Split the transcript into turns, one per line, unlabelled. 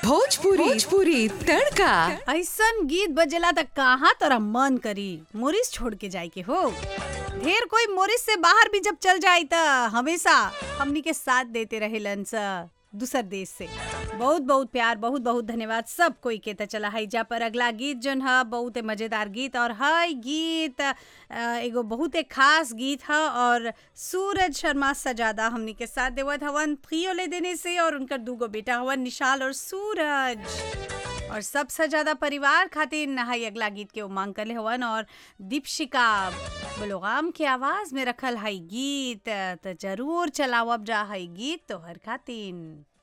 भोजपुरी भोजपुरी तड़का
ऐसन गीत बजेला त कहाँ तोरा मन करी मोरिस छोड़ के जाए के हो ढेर कोई मोरिस से बाहर भी जब चल जाए त हमेशा हमनी के साथ देते रहेलन स दूसर देश से बहुत बहुत प्यार बहुत बहुत धन्यवाद सब कोई के त चला है जा पर अगला गीत जोन ह बहुत मजेदार गीत और है गीत अ, एगो बहुत खास गीत ह और सूरज शर्मा सजादा हमनी के साथ देवत हवन प्रियो ले देने से और उनकर दूगो बेटा हवन निशाल और सूरज और सबसे ज्यादा परिवार खातिर नहाई अगला गीत के उमांग करले हवन और दीपशिका बलोगाम के आवाज में रखल हई गीत त जरूर चलावब जा हई गीत तोहर खातिर